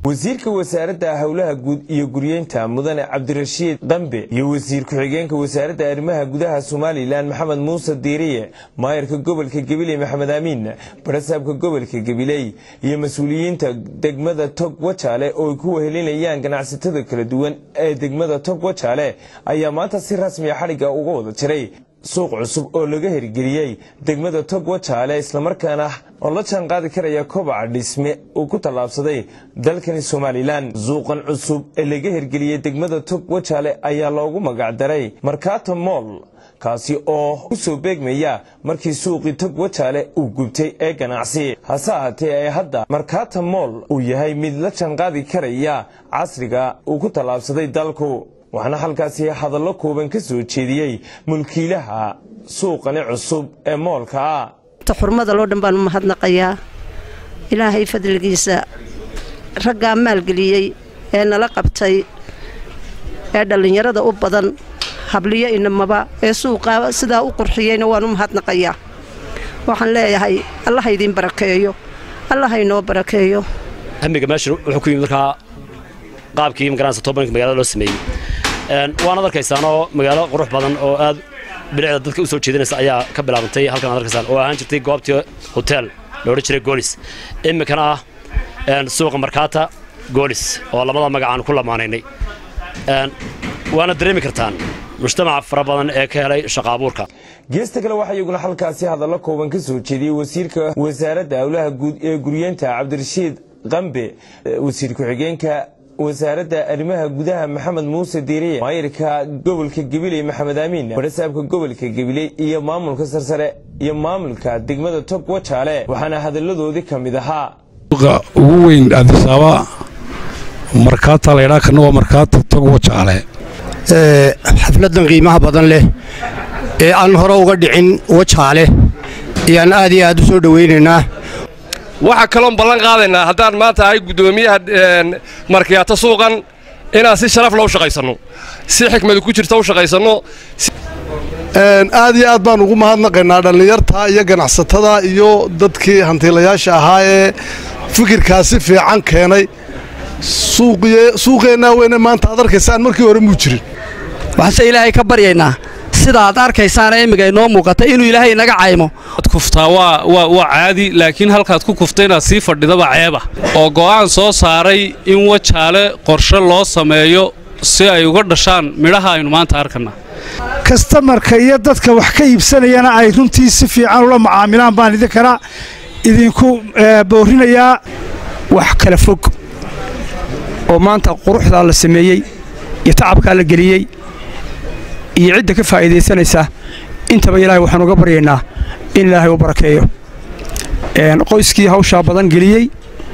wasiirka wasaaradda howlaha guud iyo guryeynta mudane cabdirashiid qambe iyo wasiir ku-xigeenka wasaaradda arrimaha gudaha somalilan maxamed muuse diiriye maayarka gobolka gabiley maxamed amiin barasaabka gobolka gabiley iyo mas-uuliyiinta degmada tog wajaale oo ay ku wehelinayaan ganacsatada kala duwan ee degmada tog wajaale ayaa maanta si rasmiya xadhigga uga wada jiray suuq cusub oo laga hirgeliyey degmada tog wajaale islamarkaana oo la jaan qaadi karaya kobaca dhisme uu ku tallaabsaday dalkani somalilan suuqan cusub ee laga hirgeliyey degmada tog wajaale ayaa loogu magacdaray markaato mool kaasi oo u soo beegmaya markii suuqii tog wajaale uu gubtay ee ganacsi hase ahaatee ee hadda markaata mool uu yahay mid la jaanqaadi karaya casriga uu ku tallaabsaday dalku waxaana halkaasi hadallo kooban ka soo jeediyey mulkiilaha suuqani cusub ee moolka ah xurmada loo dhan baan u mahadnaqayaa ilaahay fadligiisa raggaa maalgeliyey ee nala qabtay ee dhallinyarada u badan habliyo inamaba ee suuqaa sidaa u qurxiyeyna waan u mahadnaqayaa waxaan leeyahay allaha idiin barakeeyo allaha inoo barakeeyo hamiga meeshan wuxuu ku yimid markaa qaabkii magaranaysa tobanka magaalada loo sameeyey waanaad arkaysaanoo magaalo qurux badan oo aad bilicda dadka u soo jeedinaysa ayaa ka bilaabantay halkan aad arkaysaan oo ahaan jirtay goobtii hotel la odhan jiray goolis iminkana ah suuqa markaata goolis oo labada magac aan ku lamaanaynay waana dareemi kartaan mujtamaca fara badan ee ka helay shaqa abuurka geesta kale waxaa iyaguna halkaasi hadallo kooban ka soo jeediyey wasiirka wasaaradda howlaha guud ee guryeenta cabdirashiid qambe wasiir ku-xigeenka wasaaradda arrimaha gudaha maxamed muuse diiriye maayirka gobolka gabiley maxamed amiin barasaabka gobolka gabiley iyo maamulka sarsare iyo maamulka degmada tog wajaale waxaana hadalladoodii ka mid ahaa ugu weyn adisaaba markaata laydhaa kana waa markaata tog wajaale xafladan qiimaha badan leh ee aan hore uga dhicin wajaale ayaan aad iyo aad u soo dhowaynaynaa waxaa kaloon ballan qaadaynaa haddaan maanta ahay guddoomiyaha markiyaato suuqan inaan si sharaf loo shaqaysanno si xikmadu ku jirta u shaqaysanno aad iyo aad baan ugu mahadnaqaynaa dhallinyarta iyo ganacsatada iyo dadkii hantiilayaasha ahaa ee fikirkaasi fiican keenay suuqeennaa weyne maanta aad arkaysaan markii hore muu jirin waxaanse ilaahay ka baryaynaa sida aad arkaysaana imminka inoo muuqata inuu ilaahay inaga caymo kuftaa waa caadi laakiin halkaad ku kufta inaad sii fadhidaba ceeba oo go'aan soo saaray in wajaale qorshe loo sameeyo si ay uga dhashaan midhaha aynu maanta arkana kastamarka iyo dadka wax ka iibsanayana ay runtii si fiican ula macaamilaan baan idinkana idinku boorinayaa wax kala fog oo maanta quruxdaa la sameeyey iyo tacabkaa la geliyey iyo cidda ka faa'iidaysanaysa intaba ilaahay waxaan uga baryaynaa in ilaahay u barakeeyo qoyskii hawshaa badan geliyey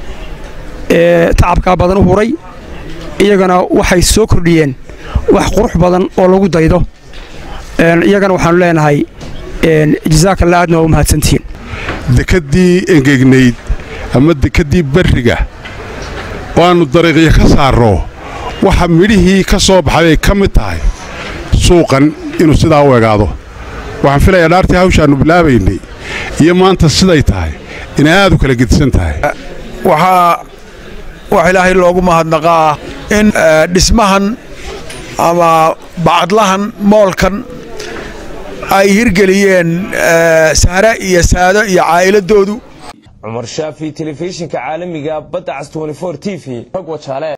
ee tacabkaa badan u huray iyagana waxay soo kordhiyeen wax qurux badan oo lagu daydo iyagana waxaannu leenahay jasaakalla aadna waa u mahadsantihiin dekeddii engegnayd ama dekeddii barriga waannu dariiqyo ka saarro waxa midhihii ka soo baxay ay ka mid tahay suuqan inuu sidaa u egaado waxaan filayaa dhaartii hawshaannu bilaabaynay iyo maanta siday tahay inay aad u kala gedisan tahay waxaa wax ilaahay loogu mahadnaqaa in dhismahan ama bacadlahan moolkan ay hirgeliyeen sahre iyo saado iyo caa'iladoodu cumar shaafi telefishinka caalamiga badda cas t v tog wajaale